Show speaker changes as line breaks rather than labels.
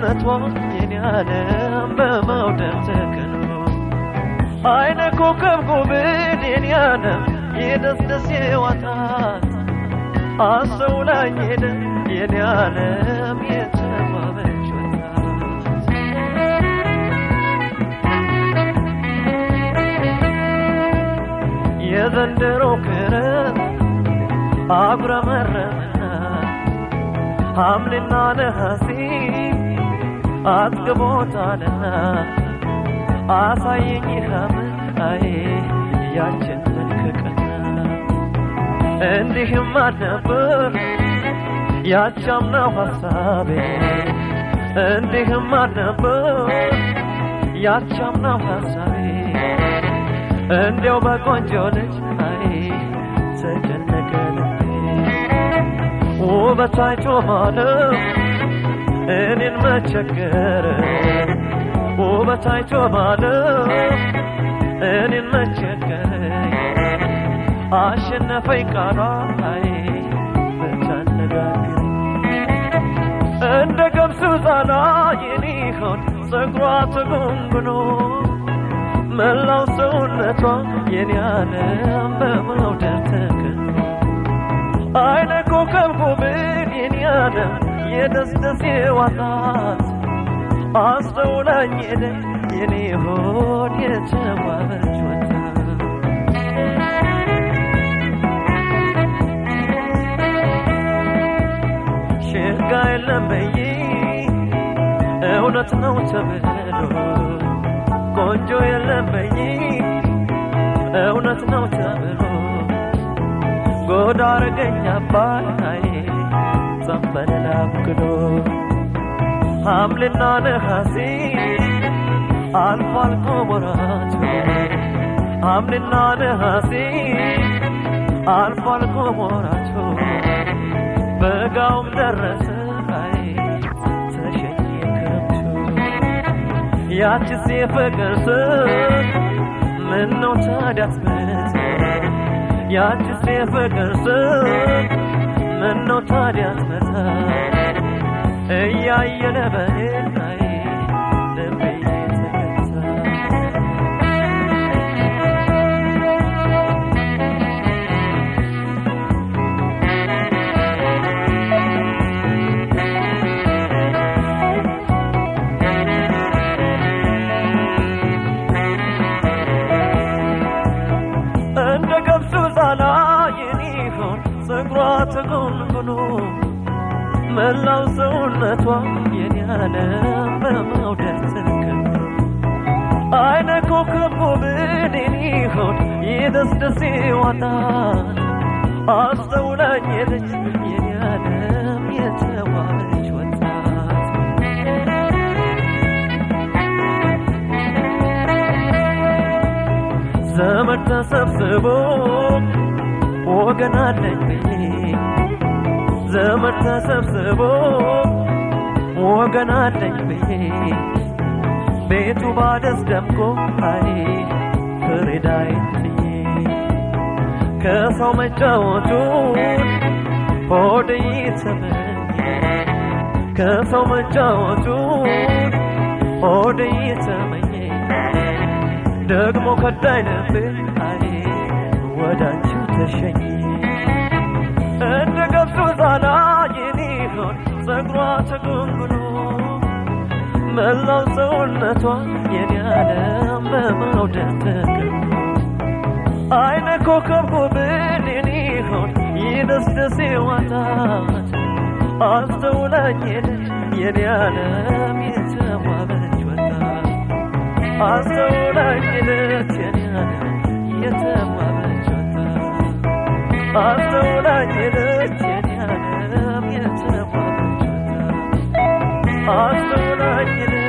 ሰውነቷ የኔ ዓለም በመውደድ ተክኖ አይነ ኮከብ ጉብን የኔ ዓለም የደስደስ የዋታት አስተውላኝ ሄደ የኔ ዓለም የተዋበች ወጣት የዘንድሮ ክረምት አጉረመረመና ሐምሌና ነሐሴ አጥግቦታልና አሳየኝ ሐምራዬ ያችን መልከቀና እንዲህም አልነበር ያቻምናው ሐሳቤ እንዲህም አልነበር ያቻምናው ሐሳቤ እንዲያው በቆንጆ ልጅ አይ ተጨነቀ ልቤ ውበት አይቶ ማለት እኔን መቸገር ውበት አይቶ ማለት እኔን መቸገር አሸነፈኝ ቃሏ አይ ብታነጋግር እንደ ገብሱ ዛላ የኔ ሆን ጸጉሯ ተጎንጉኖ መላው ሰውነቷ የኔ ዓለም በመውደድ ተከኖ አይነ ኮከብ ጉብን የኔ ዓለም የደስደስ ዋጣት አስተውላኝ ሄደ የኔ ሆድ የተዋበች ወጣት ሽጋ የለም በይ እውነት ነው ተብሎ ቆንጆ የለም በይ እውነት ነው ተብሎ ጎዳ አረገኝ አባይ ዘንበል አብክዶ ሐምሌና ነሐሴ አልፎ አልፎ ወራቱ ሐምሌና ነሐሴ አልፎ አልፎ ወራቱ በጋውም ደረሰ አይ ተሸኘ ክረምቱ ያችስ የፍቅር ስም ምን ነው ታዲያ አትመት ያችስ የፍቅር ስም ምን ነው ታዲያ አትመታ እያየለ በሄዳይ ልቤ ተገታ እንደ ገብሱ ዛላ የሚሆን ጸጉሯ ተጎንጉኖ መላው ሰውነቷ የኔ ዓለም በመውደድ ተከኖ አይነ ኮከብ ጉብን የሚሆን የደስደሴ ዋጣት አስተውላኝ ሄደች የኔ ዓለም የተዋበች ወጣት ዘመድ ተሰብስቦ ወገን አለኝ ብዬ ዘመድ ተሰብስቦ ወገን አለኝ ብዬ ቤቱ ባደስ ደምቆ አይ ፍሬዳይ ጥዬ ከሰው መጫወቱን ሆድ ይተመኝ ከሰው መጫወቱን ሆድ ይተመኝ ደግሞ ከዳይ ልቤ አይ ወዳንቺው ተሸኘ እንደ ገብሱ ዛላ የሚሆን ጸጉሯ ተጎንጉኖ መላው ሰውነቷ የኔ ዓለም በመውደድ ተከኖ አይነ ኮከብ ጉብን የሚሆን ይደስደስ ዋጣት አስተውላኝ ሄደች የኔ ዓለም የተዋበች ወጣት አስተውላኝ ሄደች የኔ ዓለም የተዋበች ወጣት አስተውላኝ ሄደች የኔ ዓለም የተዋበች ወጣት አስተውላኝ ሄደች